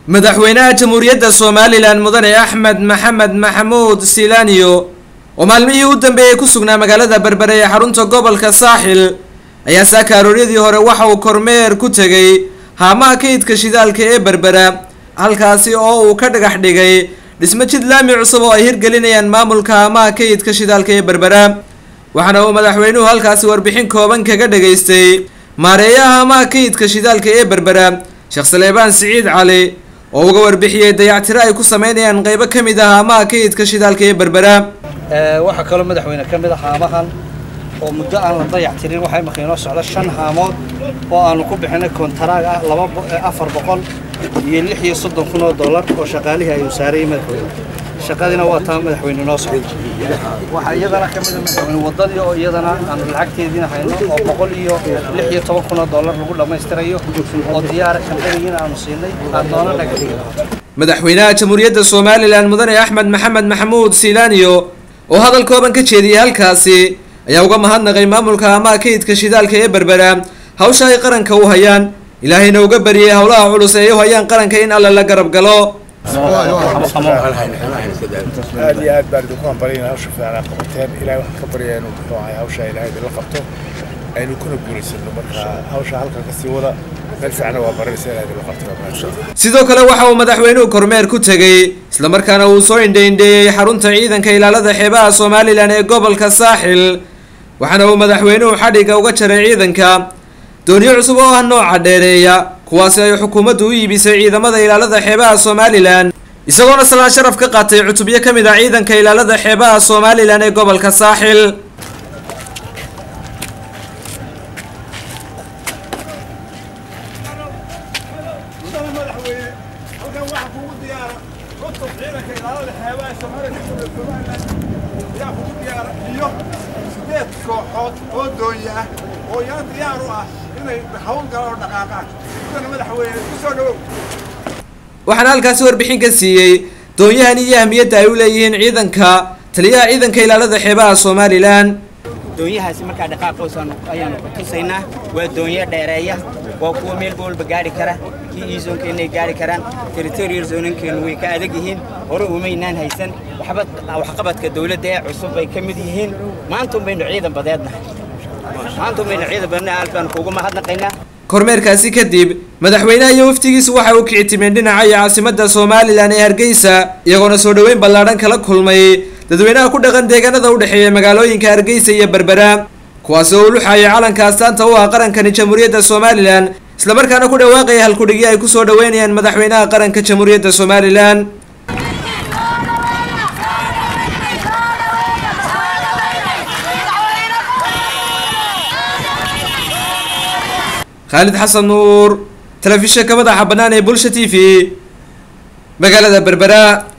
madaxweynaha jamhuuriyadda somalilan mudane axmed maxamed maxamuud silaniyo oo maalmihii u dambeeyey ku sugnaa magaalada berbere ee xarunta gobolka saaxil ayaa saaka arooryadii hore waxa uu kormeer ku tegay haamaha kaydka shidaalka ee berbera halkaasi oo uu ka dhagax dhigay dhismo jid laami cusub oo ay hirgelinayaan maamulka haamaha kaydka shidaalka ee berbera waxaana uu madaxweynuhu halkaasi warbixin kooban kaga dhageystay maareeyaha haamaha kaydka shidaalka ee berbera sheekh saleebaan siciid cali oo uga warbixiyey dayactiro ay ku sameynayaan qeybo ka mid ah haamaha kaydka shidaalka ee berbera waxaa kaloo madaxweyne ka mid ah haamahan oo muddo aan la dayactirin waxaa imaka inoo socda shan haamood oo aanu ku bixinay kontaraag ah laba afar boqol iyo lix iyo soddon kun oo dollar oo shaqaalihii ayuu saarayay madaxweyne shaqadiina waa taa madaxweyne inoo socda waxaa iyadana ka mid a madaxweyne waddadii oo iyadana aanu lacagteediina hayno oo boqol iyo lix iyo toban kun oo dollar lagu dhammaystirayo oo diyaara kambanigiina aanu siinay aad noona naga dhigi madaxweynaha jamhuuriyadda somalilan mudane axmed maxamed maxamuud silaniyo oo hadal kooban ka jeediyey halkaasi ayaa uga mahadnaqay maamulka haamaha kaydka shidaalka ee berbera hawsha ay qaranka u hayaan ilaahayna uga bariyey howlaha culus ee ay u hayaan qaranka in alle la garab galo aad iyo aad baan idinku hambalyaynaa hawsha fiican aad qabateen ilahay waxaan ka baryaa inuu muxuu ahay hawsha ilaahay idinla qabto aynu kuna guulaysano marka hawsha halkan kasii wada meel fiicana waa baranaysa ilahay idinla qabto sidoo kale waxa uu madaxweynuhu kormeer ku tegey islamarkaana uu soo indhaindheeyey xarunta ciidanka ilaalada xeebaha somalilan ee gobolka saaxil waxaana uu madaxweynuhu xadhigga uga jaray ciidanka dooniyo cusub oo ah nooca dheereeya kuwaasi ay xukuumaddu u iibisay ciidamada ilaalada xeebaha somalilan isagoona salaan sharaf ka qaatay cutubyo ka mid ah ciidanka ilaalada xeebaha somalilan ee gobolka saaxil kooxood oo doonya ah oo iyana diyaar u ah inay hawl galaan oo dhaqaaqaan sidana madaxweyne ku soo dhawow waxaana halkaasi warbixin ka siiyey doonyahan iyo ahmiyadda ay u leeyihiin ciidanka taliyaha ciidanka ilaalada xeebaha somalilan doonyahaasi markaa dhaqaaqoosaan ayaanu ku tusaynaa waa doonyo dheereeya waa kuwa meel walba gaari kara kii iisoonkeennay gaari karaan territorial zoonankeenu way ka adag yihiin hore umaynaan haysan waxba waxqabadka dawladda ee cusub bay ka mid yihiin maanta un baynu ciidan badeednahay maanta un baynu ciidan badeednahay aad baanu kuugu mahadnaqaynaa kormeerkaasi kadib madaxweynaha iyo waftigiisu waxa uu kicitimeen dhinaca iyo caasimadda somalilan ee hargeysa iyagoona soo dhoweyn ballaadhan kala kulmay dadweynaha ku dhaqan deegaanada u dhexeeya magaalooyinka hargeysa iyo berbera kuwaasi oo u luxayay calanka astaanta u ah qarankani jamhuuriyadda somalilan islamarkaana ku dhawaaqaya halkudhigyo ay kusoo dhaweynayaan madaxweynaha qaranka jamhuuriyadda somalilan khaalid xasan nuur telefishinka madaxa bannaan ee bulsha t v magaalada berbera